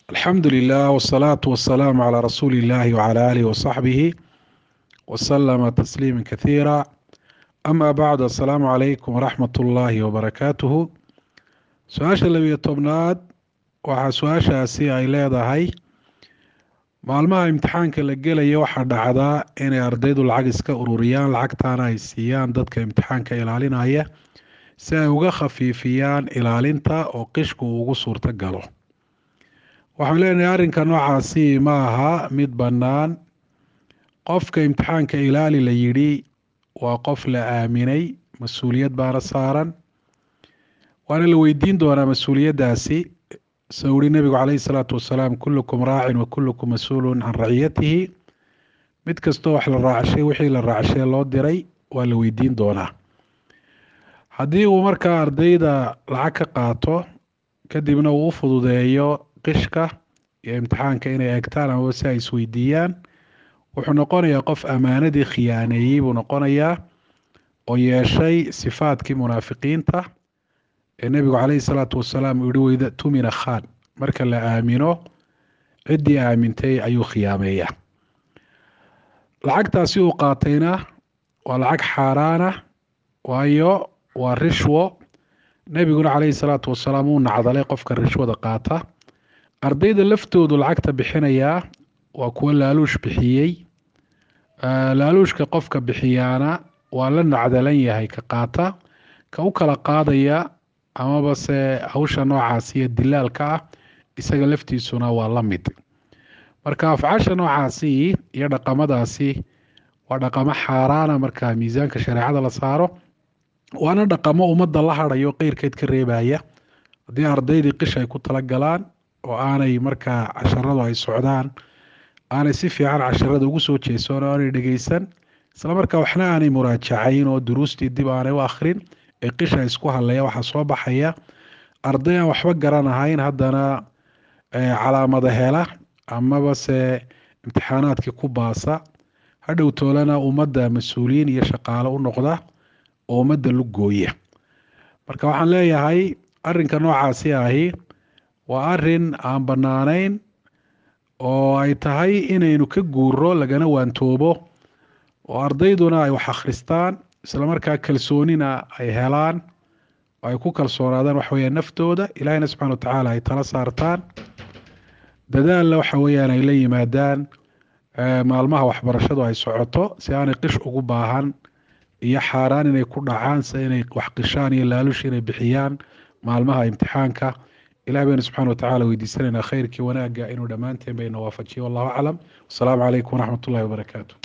alxamdu lilah wsalaatu wasalaamu calaa rasuuli illahi wcala aalihi wasaxbihi wasalama tasliima kathiira ama bacdu assalaamu calaykum waraxmat ullaahi wabarakaatuhu su-aasha labiyo tobnaad waxaa su-aashaasi ay leedahay maalmaha imtixaanka la gelaya waxaa dhacdaa inay ardaydu lacag iska ururiyaan lacagtaana ay siiyaan dadka imtixaanka ilaalinaya si ay uga khafiifiyaan ilaalinta oo qishku uu ugu suurto galo waxaan leenahay arrinka noocaasi ma aha mid bannaan qofka imtixaanka ilaali la yidhi waa qof la aaminay mas-uuliyad baana saaran waana la weydiin doonaa mas-uuliyaddaasi soo wuri nebigu caleyhi salaatu wasalaam kullukum raacin wa kullukum mas-uulun can raciyatihi mid kastoo wax la raacshay wixii la raacshay loo diray waa la weydiin doonaa haddii uu markaa ardayda lacag ka qaato kadibna uu u fududeeyo qishka iyo imtixaanka inay eegtaan amaba si ay isweydiiyaan wuxuu noqonayaa qof ammaanadii khiyaaneeyey buu noqonayaa oo yeeshay sifaadkii munaafiqiinta ee nebigu caleyhi salaatu wasalaam uu yihi weyda tumina khan marka la aamino ciddii aamintay ayuu khiyaameeyaa lacagtaasi uu qaatayna waa lacag xaaraana waayo waa rishwo nebiguna caleyhi salaatu wasalaam uu nacdalay qofka rishwada qaata ardayda laftoodu lacagta bixinayaa waa kuwo laaluush bixiyey laaluushka qofka bixiyaana waa la nacdalan yahay ka qaata ka u kala qaadaya amaba se hawsha noocaasi iyo dilaalka ah isaga laftiisuna waa la mid marka afcaasha noocaasi iyo dhaqamadaasi waa dhaqamo xaaraana marka miisaanka shareecada la saaro waana dhaqamo ummadda la hadhayo qeyrkeed ka reebaya haddii ardaydii qish ay ku tala galaan oo aanay markaa casharadu ay socdaan aanay si fiican casharada ugu soo jeesoon oo aanay dhegeysan isla markaa waxna aanay muraajacayn oo duruustii dib aanay u akhrin ee qisha isku hadlaya waxaa soo baxaya arday aan waxba garanahayn haddana calaamada hela amaba se imtixaanaadkii ku baasa hadhow toolana ummadda mas-uuliyiin iyo shaqaalo u noqda oo ummadda lu gooya marka waxaan leeyahay arrinka noocaasi ahi waa arin aan bannaanayn oo ay tahay inaynu ka guuro lagana waantoobo oo ardayduna ay wax akhristaan isla markaa kalsoonina ay helaan oo ay ku kalsoonaadaan waxa weyaan naftooda ilaahina subxana watacaala ay tala saartaan dadaalna waxa weyaan ay la yimaadaan maalmaha waxbarashadu ay socoto si aanay qish ugu baahan iyo xaaraan inay ku dhacaan si inay wax qishaan iyo laalush inay bixiyaan maalmaha imtixaanka ilahi baynu subxana watacala weydiisanaynaa khayrkii wanaagga inuu dhammaanteen bayna waafajiyo wallahu aclam wasalaamu calaykum waraxmat ullahi wabarakaatu